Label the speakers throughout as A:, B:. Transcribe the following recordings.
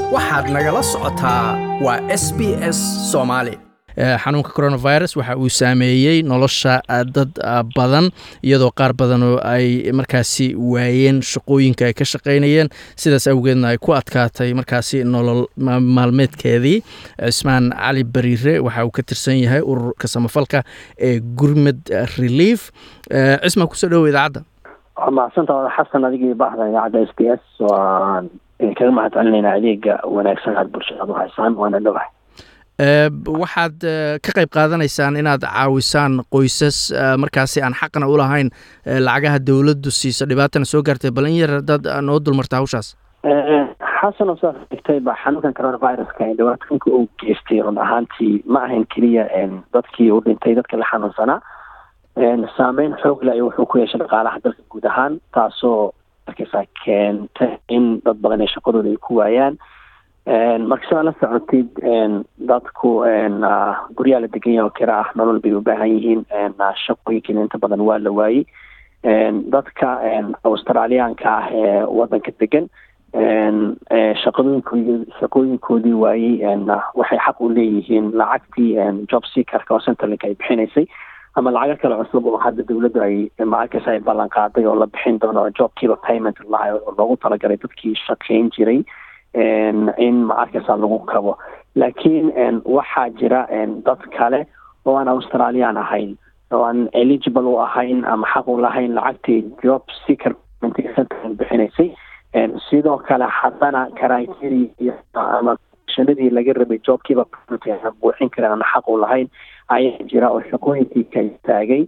A: waxaad nagala socotaa waa s b s soomaali xanuunka coronavirus waxa uu saameeyey nolosha dad badan iyadoo qaar badan oo ay markaasi waayeen shaqooyinka ay ka shaqaynayeen sidaas awgeedna ay ku adkaatay markaasi nolol maalmeedkeedii cismaan cali bariire waxa uu ka tirsan yahay ururka samafalka ee gurmed relief cismaan kusoo dhowo idaacadda
B: waa mahadsantaha xasan adigii baahda idaacadda s b s waan kaga mahad celinaynaa adeega wanaagsan aad bulshada ad u haysaan waana dhowahay
A: waxaad ka qayb qaadanaysaan inaad caawisaan qoysas markaasi aan xaqna u lahayn lacagaha dowladdu siiso dhibaatana soo gaartay bal in yar dad noo dulmarta hawshaas
B: xasan oo saas dhigtay ba xanuunkan coronaviruska dhibaatooyinka uu geystay run ahaantii ma ahayn keliya dadkii u dhintay dadka la xanuunsanaa saameyn xoog le wuxuu ku yeeshay dhaqaalaha dalka guud ahaan taasoo markaysaa keentay in dad badan ee shaqadooda ay ku waayaan marka sidaa la socotid dadku guryaa la degan yaha oo kira ah nolol bay u baahan yihiin shaqooyinkiina inta badan waa la waayey dadka australiyaanka ah ee wadanka degan shaqadooyinkoodi shaqooyinkoodii waayey waxay xaq u leeyihiin lacagtii job seakerka oo centerlink ay bixinaysay ama lacago kale cusub oo hadda dawladdu ay maarkaysa ay ballan qaaday oo la bixin doono job keeper payment lahay oo loogu talagalay dadkii shaqayn jiray in ma arkaysa lagu kabo laakiin waxaa jira dad kale oo aan australian ahayn oo aan eligible u ahayn ama xaq u lahayn lacagtii job seeker bixinaysay sidoo kale haddana criteria ama shanadii laga rabay joobkiiba buuxin kareen aan xaq u lahayn ayaa jira oo shaqooyinkii ka istaagay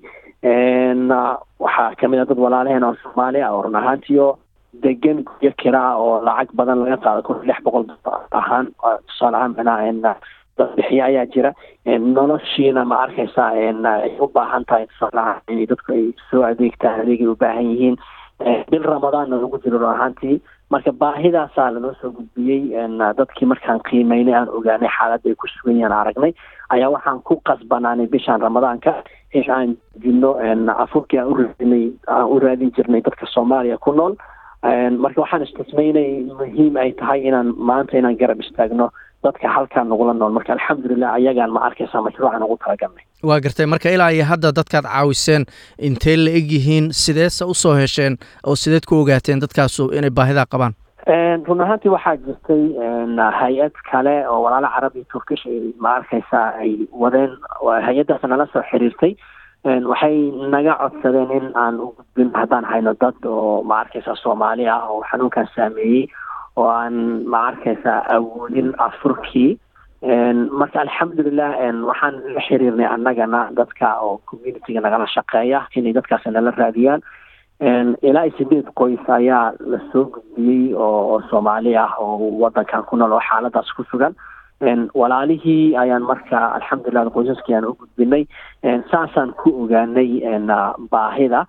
B: waxaa kamid a dad walaalaheen oo soomaali ah oo run ahaantiyo degan guryo kiraa oo lacag badan laga qaado kun lix boqol ahaan tusaale ahaan macnaha dad bixiya ayaa jira noloshiina ma arkaysa ay u baahan tahay tusaalaha inay dadku ay soo adeegtaan adeegay u baahan yihiin bil ramadaanna lagu jiro run ahaantii marka baahidaasaa lanoo soo gudbiyey dadkii markaan qiimeynay aan ogaanay xaaladda ay ku sugan yahaan aragnay ayaa waxaan ku qasbanaanay bishaan ramadaanka in aan jino afurkii aan uraadinay aan u raadin jirnay dadka soomaaliya ku nool marka waxaan istismaynay muhiim ay tahay inaan maanta inaan garab istaagno dadka halkaan nagula nool marka alxamdulilah ayagaan ma arkaysa mashruucan ugu talagalnay
A: waa gartay marka ilaa iyo hadda dadkaad caawiseen intee la eg yihiin sideese usoo hesheen oo sideed ku ogaateen dadkaasu inay baahidaa qabaan
B: run ahaantii waxaa jirtay hay-ad kale oo walaalo carabi turkish ma arkaysa ay wadeen hay-addaas nala soo xiriirtay waxay naga codsadeen in aan u gudbin haddaan hayno dad oo ma arkaysa soomaali ah oo xanuunkan saameeyey oo aan ma arkaysa awoodin afurkii marka alxamdulilah waxaan la xiriirnay annagana dadka oo communityga nagala shaqeeya inay dadkaas nala raadiyaan ilaa iyo sideed qoys ayaa lasoo gudbiyey oo soomaali ah oo wadankan ku nool oo xaaladaas ku sugan walaalihii ayaan marka alxamdulilah qoysaskii aan u gudbinay saasaan ku ogaanay baahida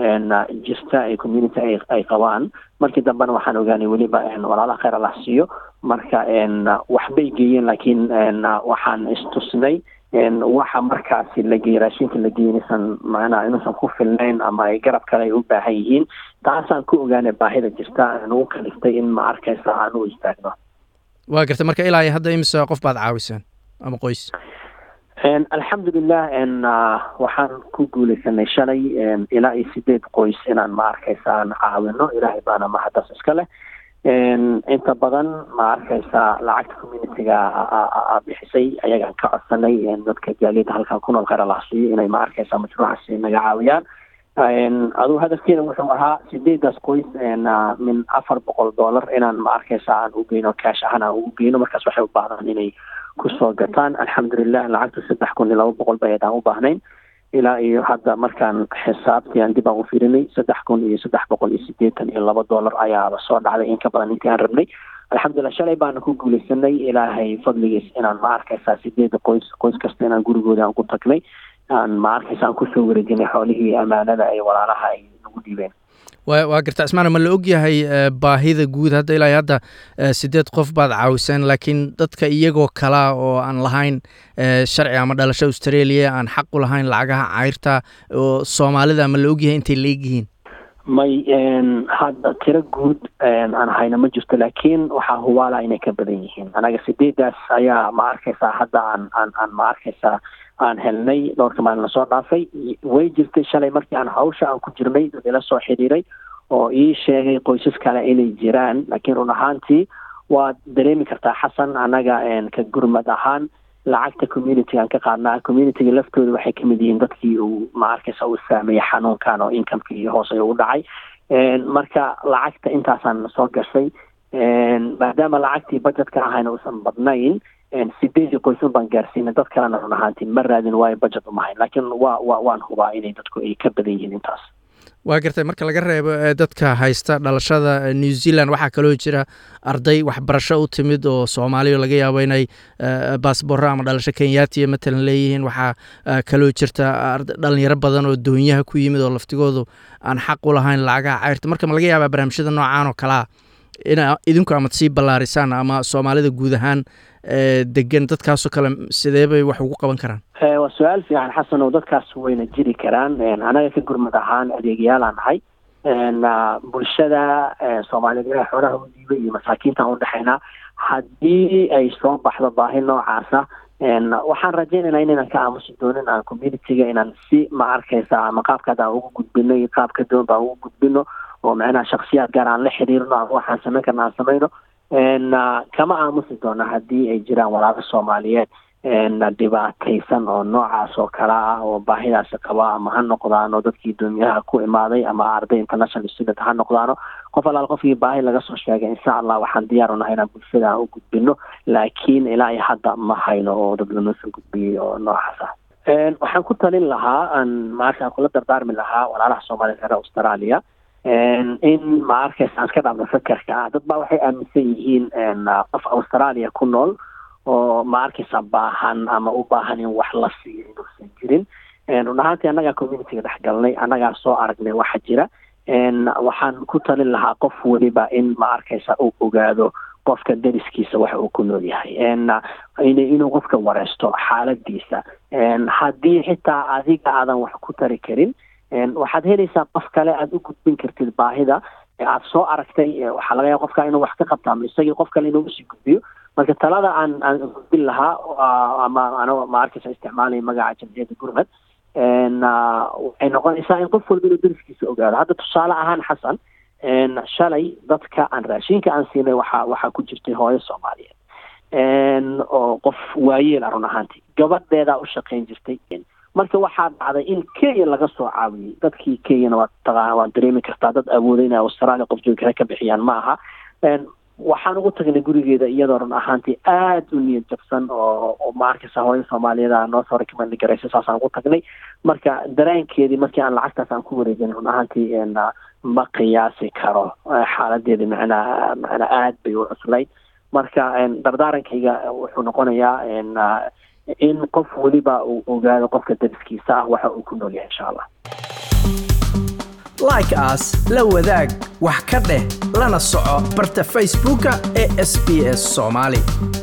B: jirta ee community ay qabaan markii dambena waxaan ogaanay weliba walaalaha kheyr allah siiyo marka waxbay geeyeen laakiin waxaan istusnay waxa markaasi la geeyey raashinka la geeyey inuusan macnaha inuusan ku filnayn ama ay garab kale ay u baahan yihiin taasaan ku ogaanay baahida jirta nagu kaliftay in ma arkaysa aan u istaagno
A: waa gartay marka ilaa iyo hadda imise qof baad caawiseen ama qoys
B: alxamdulilah waxaan ku guuleysanay shalay ilaa iyo sideed qoys inaan ma arkaysa aan caawino ilaahay baana mahadaas iska leh inta badan ma arkaysa lacagta communityga bixisay ayagaan ka codsanay dadka jaaliyada halkan ku nool kheyr allah siiyo inay ma arkaysa mashruucaasi naga caawiyaan aduu hadafkeena wuxuu ahaa sideedaas qoys min afar boqol dollar inaan ma arkaysa aan u geyno cash ahaan aan ugu geyno markaas waxay u baahdaan inay kusoo gataan alxamdulilah lacagtu saddex kun iyo laba boqol bay aan u baahnayn ilaa iyo hadda markaan xisaabtii aan dib aan u firinay saddex kun iyo saddex boqol iyo sideetan iyo laba dollar ayaaba soo dhacday in ka badan intii aan rabnay alxamdulilah shalay baana ku guuleysanay ilaahay fadligiis inaan ma arkaysaa sideeda qoys qoys kasta inaan gurigooda aan ku tagnay aan ma arkaysa aan kusoo wareejinay xoolihii amaanada ay walaalaha ay nagu dhiibeen
A: wa waa garta cismaan ma la og yahay baahida guud hadda ilaa hadda sideed qof baad caawiseen laakiin dadka iyagoo kalaa oo aan lahayn sharci ama dhalasho australia aan xaq u lahayn lacagaha cayrta oo soomaalida ma la og yahay intay la egyihiin
B: may hadda tiro guud aan hayna ma jirto laakiin waxaa hubaala inay ka badan yihiin anaga sideedaas ayaa ma arkaysaa hadda aan aan aan ma arkaysaa aan helnay dhowrka maalin lasoo dhaafay way jirtay shalay markii aan hawsha aan ku jirnay dad ila soo xidhiiray oo ii sheegay qoysas kale inay jiraan laakiin run ahaantii waad dareemi kartaa xasan annaga ka gurmad ahaan lacagta communitygaan ka qaadnaa communityga laftooda waxay kamid yihiin dadkii uu ma arkaysa uu saameeyey xanuunkan oo incomekii hoos ayuu u dhacay marka lacagta intaasaan soo gashay maadaama lacagtii budgetka ahayna uusan badnayn sideedii qoysan baan gaarsiinay dad kalena run ahaantii ma raadin waayo budget umahayn laakiin waa wa waan hubaa inay dadku ay ka badan yihiin intaas
A: waa gartay marka laga reebo dadka haysta dhalashada new zealand waxaa kaloo jira arday waxbarasho u timid oo soomaaliya laga yaabo inay baasboorro ama dhalasho kenyaatiya matalan leeyihiin waxaa kaloo jirta dhalinyaro badan oo doonyaha ku yimid oo laftigoodu aan xaq u lahayn lacagaha cayrta marka ma laga yaabaa barnaamijyada noocaan oo kalea ina idinku amad sii ballaarisaan ama soomaalida guud ahaan degan dadkaasoo kale sidee bay wax ugu qaban karaan
B: waa su-aal fiican xasan oo dadkaas wayna jiri karaan anaga ka gurmad ahaan adeegayaalaan nahay bulshada soomaaliyeed ilaha xoolaha u dhiibay iyo masaakiintaan udhexaynaa haddii ay soo baxdo baahi noocaasa waxaan rajaynaynaa inaynan ka aamusi doonin aan communityga inaan si ma arkaysa ama qaabkaad aan ugu gudbino iyo qaabka doon baan ugu gudbino oo macnaha shaksiyaad gaar aan la xiriirno ama waxaan samayn karna aan samayno kama aamusi doona haddii ay jiraan walaalo soomaaliyeed dhibaataysan oo noocaas oo kale ah oo baahidaas qaba ama ha noqdaano dadkii doomiyaha ku imaaday ama arday international student ha noqdaano qof alaal qofkii baahi laga soo sheegay insha allah waxaan diyaar u nahay inaan bulshada aan u gudbino laakiin ilaa iyo hadda ma hayno oo dad lanoo soo gudbiyey oo noocaas ah waxaan ku talin lahaa aan maarka kula dardaarmi lahaa walaalaha soomaaliyeed reer australia in ma arkaysa aan iska dhaafno fakerka ah dad baa waxay aaminsan yihiin qof australia ku nool oo ma arkaysa baahan ama u baahan in wax la siiyo inuusan jirin run ahaantii annagaa communityga dhex galnay annagaa soo aragnay waxa jira waxaan ku talin lahaa qof weliba in ma arkaysa uu ogaado qofka dariskiisa waxa uu ku nool yahay inuu qofka wareysto xaaladiisa haddii xitaa adiga aadan wax ku tari karin waxaad helaysaa qof kale aada u gudbin kartid baahida aada soo aragtay waxaa laga yaaba qofka inuu wax ka qabto ama isagii qof kale inuu usii gudbiyo marka talada aan aan gudbin lahaa ama ano ma arkaysa isticmaalaya magaca jamciyadda gurmad waxay noqonaysaa in qof walba inuu dariskiisa ogaado hadda tusaale ahaan xasan shalay dadka aan raashinka aan siinay waxaa waxaa ku jirtay hooyo soomaaliyeed oo qof waayeel ah run ahaantii gabadheedaa u shaqayn jirtay marka waxaa dhacday in kenya laga soo caawiyey dadkii kenyana waa taqaana waa dareemi kartaa dad awooday inay australia qof joogi kale ka bixiyaan ma aha waxaan ugu tagnay gurigeeda iyadoo run ahaantii aada u niyad jabsan oo ma arkaysa hooyo soomaaliyeed a noo soo recommend garaysa saasaan ugu tagnay marka dareenkeedii markii aan lacagtaas aan ku wareejin run ahaantii ma qiyaasi karo xaaladeedi macnaa macnaa aad bay u cuslayd marka dardaarankayga wuxuu noqonayaa in qof weliba uu ogaado qofka dariskiisa ah waxa uu ku nool yahay insha allah
A: like as la wadaag wax ka dheh lana soco barta facebooka ee sb s soomaali